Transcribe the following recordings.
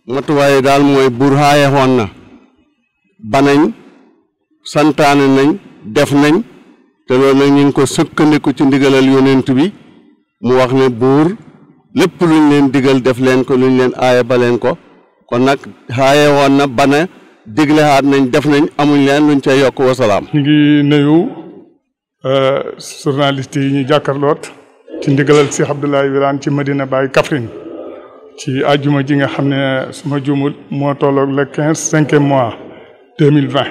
matuwaay daal mooy buur xaaye xoon na banañ santaane nañ def nañ te loolu nag ñu ngi ko sëkkandiku ci ndigalal yonent bi mu wax ne buur lépp luñ leen digal def leen ko luñ leen aaye ba leen ko kon nag xaaye woon na bana digle xaat nañ def nañ amuñ leen luñ cay yokk wasalaam ñu ngi nuyu journaliste yi ñu jàkkarloot ci ndigalal Cheikh Abdoulaye Wilane ci Medina Baye Kaffrine ci àjjuma ji nga xam ne suma jumul moo tolloog le quinze cinquième mois deux mille vingt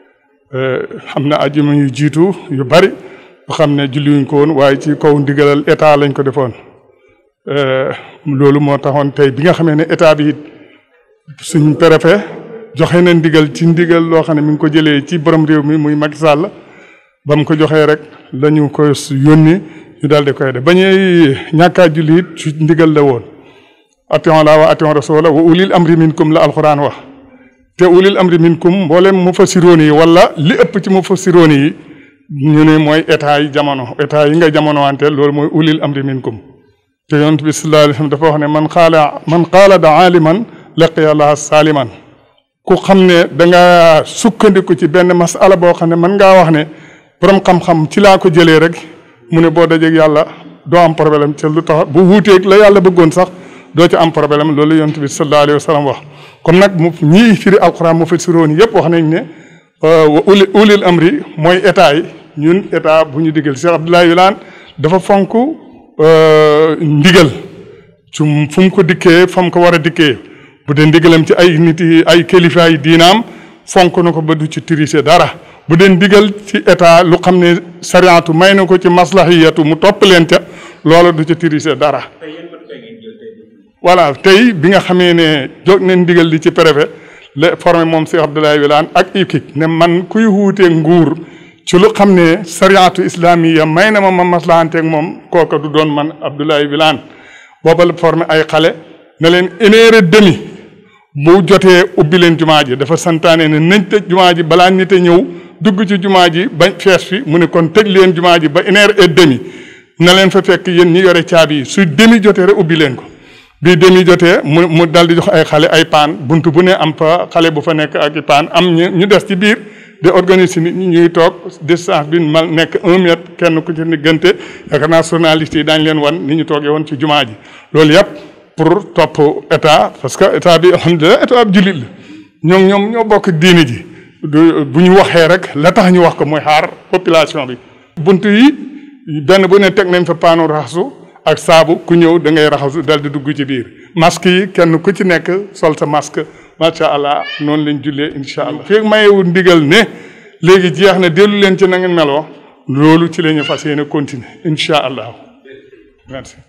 xam ne àjjuma yu jiitu yu bari yoo xam ne julliwuñ ko woon waaye ci kaw ndigalal état lañ ko defoon loolu moo taxoon tey bi nga xamee ne état bi it suñ préfet joxe na ndigal ci ndigal loo xam ne mi ngi ko jëlee ci borom réew mi muy Macky Sall ba mu ko joxee rek la ñu ko yónni ñu daal di koy def ba ñuy ñàkkaa julli it ci ndigal la woon ation la wa ation rasula wa ulil amri minkum la alxuraan wax te ulil amri minkum mboolem mu fassiroon yi wala li ëpp ci mu fassiroon yi ñu ne mooy état yi jamono état yi nga jamono wante loolu mooy ulil amri minkum te yonent bi sallallahu alayhi wasallam dafa wax ne man qaala man qaala da aaliman laqiya allaha saaliman ku xam ne danga sukkandiku ci benn masala boo xam ne mën ngaa wax ne borom xam-xam ci laa ko jëlee rek mu ne boo dajeeg yàlla doo am problème te lu tax bu wuuteeg la yàlla bëggoon sax doo ci am problème loolu yonent bi sallallahu alayhi wasallam wax comme nag mu ñii firi alquran mu fi siroon yëpp wax nañ ne wa uli ulil amri mooy état yi ñun état bu ñu digal Cheikh Abdoulaye Wilane dafa fonk ndigal su fu mu ko dikkee fa mu ko war a dikkee bu dee ndigalam ci ay nit yi ay kilifa yi diinaam fonk na ko ba du ci tirise dara bu dee ndigal ci état lu xam ne sariatu may na ko ci maslahiyatu mu topp leen ca loola du ci tirise dara voilà tey bi nga xamee ne jóg nañ ndigal li ci préfet la formé moom Cheikh Abdoulaye Wilane ak équipe ne man kuy wuutee nguur ci lu xam ne sariatu islamiya may na ma ma maslahanteeg moom kooka du doon man Abdoulaye Wilane booba la formé ay xale ne leen une heure et demi bu jotee ubbi leen jumaa ji dafa santaane ne nañ tëj jumaa ji balaa nit a ñëw dugg ci jumaa ji bañ fees fi mu ne kon tëj leen jumaa ji ba une heure et demi na leen fa fekk yéen ñi yore caabi yi su demi jotee rek ubbi leen ko bii demi jotee mu mu dal di jox ay xale ay paan bunt bu ne am fa xale bu fa nekk ak i paan am ñu ñu des ci biir di organiser nit ñi ñuy toog distance bi mal nekk un mètre kenn ku ci diggante yaakaar naa journaliste yi daañu leen wan ni ñu toogee woon ci jumaa ji loolu yëpp pour topp état parce que état bi alhamdulilah état bi jullit la ñoom ñoom ñoo bokk diini ji bu ñu waxee rek la tax ñu wax ko mooy xaar population bi. bunt yi benn bu ne teg nañ fa paanu raxasu ak saabu ku ñëw da ngay raxasu dal di dugg ci biir masque yi kenn ku ci nekk sol sa masque macha allah noonu lañ jullee incha allah. fii mayewul ndigal ne léegi jeex na dellu leen ci na ngeen meloo loolu ci la ñu fas yéene continuer incha allah merci.